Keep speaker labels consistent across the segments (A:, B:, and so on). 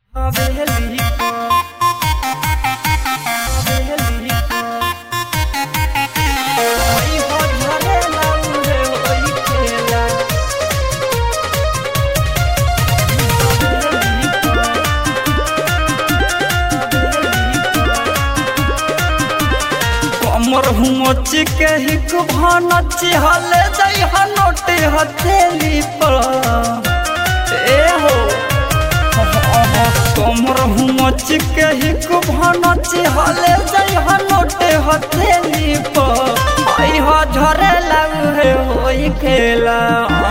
A: हवेली हवेली ओई हो झरे लाऊ रे ओई खेला कमर हुमच के हिक भनच हले जाइ हनोटे हथेली पर ए हो कमर हुमच के हिक भनच हले जाइ हनोटे हथेली पर आई हो झरे लाऊ हे होई खेला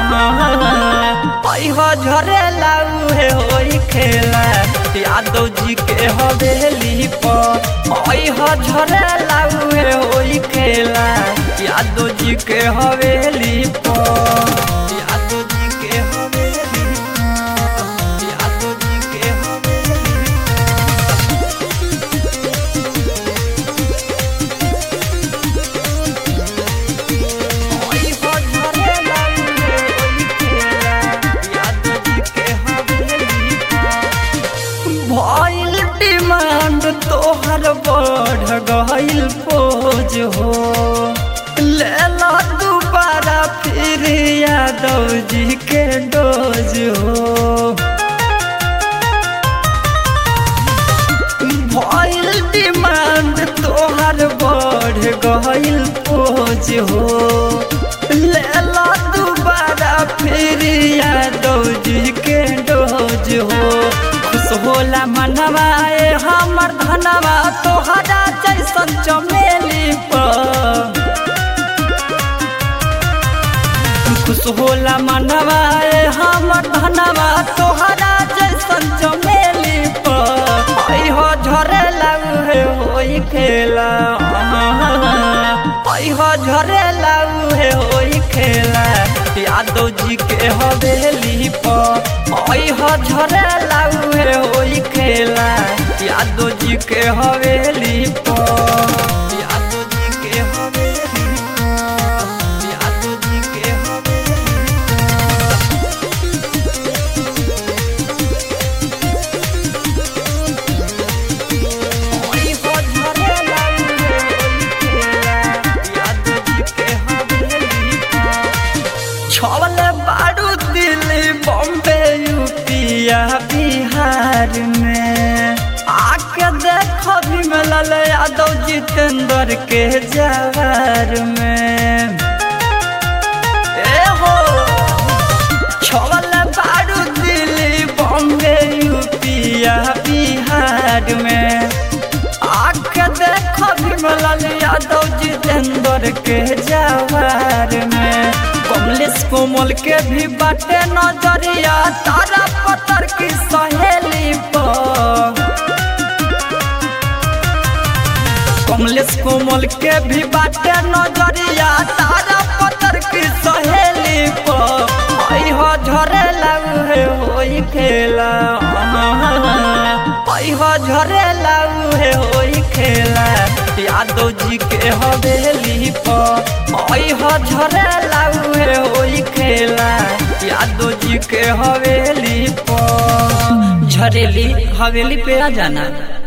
A: आई हो झरे लाऊ हे होई खेला यादव जी के हवेली पर आई हो झरे लाऊ हे होई खेला यादव जी के हवेली पर यादव जी के हवेली यादव जी के हवेली ओई हो झरे लाऊ रे ओई खेला यादव जी के हवेली भइल डिमांड तोहर बढ़ गइल पोज हो लेला दोबारा फिर यादव जी के डोज हो भइल डिमांड तोहर बढ़ गइल पोज हो लेला दोबारा फिर यादव जी के डोज हो खुश होला मनवाए हमर धनवा तोहरा जैसन चमेली पर खुश होला मनवाए हमर धनवा तोहरा जैसन चमेली पर आई हो झरे लाऊ हे होई खेला आई हो झरे लाऊ हे होई खेला यादव जी के हवेली पर आई हो झरे लाऊ हे होई खेला यादव जी के हवेली पर यादव जी के हवेली यादव जी के हवेली ओई हो झरे लाऊ रे ओई खेला यादव जी के हवेली छवले बारू दिल्ली बॉम्बे यूपिया बिहार में आके देखो भी मिलल यादव जितेंद्र के जवार में ए हो छवल बारू दिल्ली बॉम्बे यूपिया बिहार में आके देखो विमलाल यादव जितेंद्र के जवार में कमलेश कोमल के भी बाटे नजरिया तारा पत्थर की सहेली पर कमलेश कोमल के भी बाटे नजरिया तारा पत्थर की सहेली पर आई हो झरे लाऊ हे होई खेला आई हो झरे लाऊ हे होई खेला यादव जी के हवेली पर आई हो झरे लाऊ हे होई खेला यादव जी के हवेली पर झरेली हवेली पे आ जाना